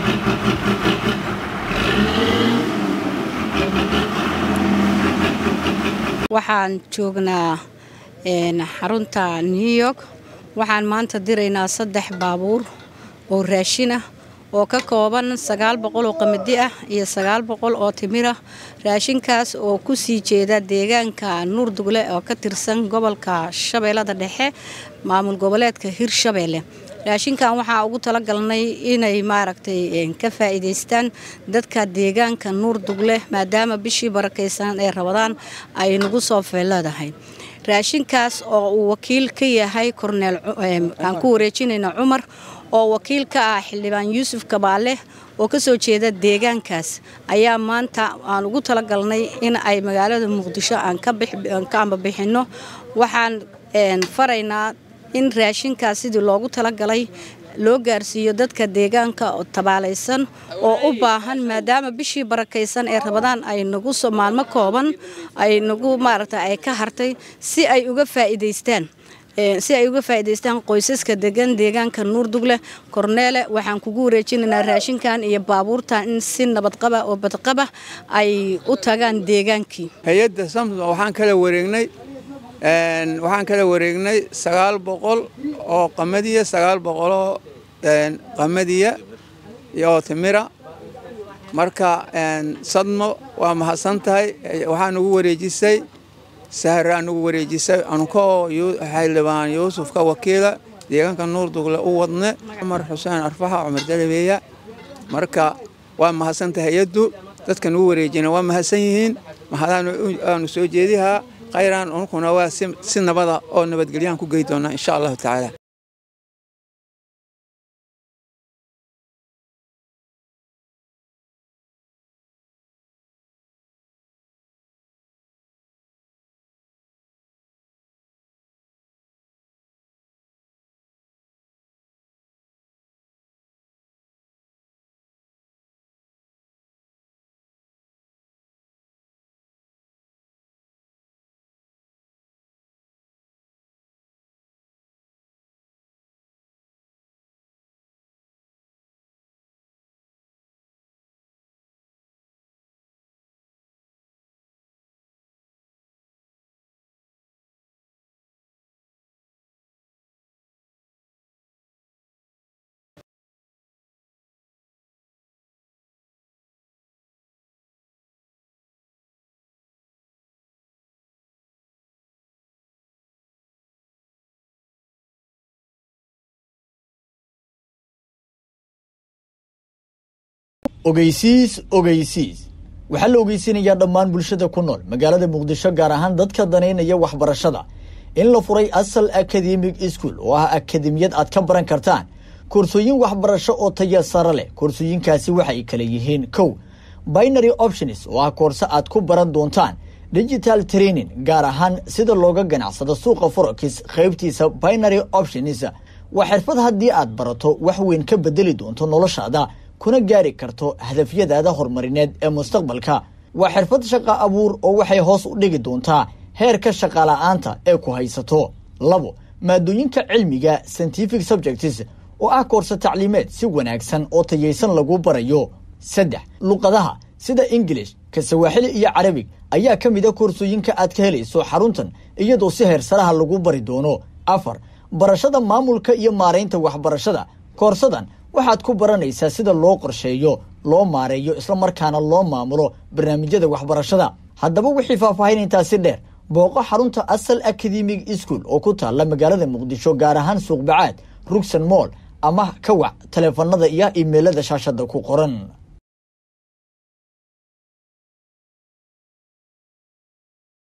waxaan joognaa xarunta new york waxaan maanta diraynaa saddex baabuur oo raashin ah oo ka kooban sagaal boqol oo qamadi ah iyo sagaal boqol oo timir ah raashinkaas oo ku sii jeeda deegaanka nuurdugle oo ka tirsan gobolka shabeellada dhexe maamul goboleedka hirshabeelle raashinkan waxaa ugu talagalnay inay maaragtay ka faa'iidaystaan dadka deegaanka nuurdugle maadaama bishii barakaysan ee rabadaan ay nagu soo feeleedahay raashinkaas oo uu wakiil ka yahay korneel aan ku wareejinayna cumar oo wakiil ka ah xildhibaan yuusuf kabaale oo ka soo jeeda deegaankaas ayaa maanta aan ugu talagalnay in ay magaalada muqdisho aan ka ambabixinno waxaan faraynaa in raashinkaas sidii loogu talagalay loo gaarsiiyo dadka deegaanka oo tabaalaysan oo u baahan maadaama bishii barakaysan ee rabadaan ay nagu maalmo kooban ay nagu maaragta ay ka hartay si ay uga faa'iidaystaan si ay uga faa'iidaystaan qoysaska degan deegaanka nuurdugle korneele waxaan kugu wareejinaynaa raashinkan iyo baabuurtan in si nabadqaba oo badqaba ay u tagaan deegaankii hay-adda samsom waxaan kala wareegnay waxaan kala wareegnay sagaal boqol oo qamadiya sagaal boqoloo qamadiya oo timira marka sadmo waa mahadsan tahay waxaa nugu wareejisay sahraa nugu wareejisay ankoo xildhibaan yuusuf ka wakiila deegaanka nuurdugle u wadne cumar xuseen arfaxa cumar dalabeeya marka waa mahadsan tahay hay-addu dadka nugu wareejina waa mahadsan yihiin mahadaanu soo jeedihaa khayran unkuna waa si nabada oo nabadgelyahan ku gey doonaa insha allahu tacaala ogeysiis ogeysiis waxaa la ogeysinayaa dhammaan bulshada ku nool magaalada muqdisho gaar ahaan dadka danaynaya waxbarashada in la furay asal academic school oo ah akademiyad aad ka baran kartaan koorsooyin waxbarasho oo taya sare leh koorsooyinkaasi waxay kala yihiin kow binary options oo ah koorse aad ku baran doontaan digital training gaar ahaan sida looga ganacsado suuqa forex qaybtiisa binary options waa xirfad haddii aad barato wax weyn ka bedeli doonto noloshaada kuna gaari karto hadafyadaada horumarineed ee mustaqbalka waa xirfad shaqa abuur oo waxay hoos u dhigi doontaa heerka shaqala-aanta ee ku haysato labo maadooyinka cilmiga scientific subjects oo ah koorse tacliimeed si wanaagsan oo tayaysan lagu barayo saddex luqadaha sida ingilish ka sawaaxili iyo carabig ayaa ka mid a koorsooyinka aad ka helayso xaruntan iyadoo si heersaraha lagu bari doono afar barashada maamulka iyo maaraynta waxbarashada koorsadan waxaad ku baranaysaa sida loo qorsheeyo loo maareeyo islamarkaana loo maamulo barnaamijyada waxbarashada haddaba wixii faahfaahin intaasi dheer booqo xarunta asal academic school oo ku taalla magaalada muqdisho gaar ahaan suuqbacaad rugsan moll ama ka wac taleefanada iyo imeilada shaashada ku qoran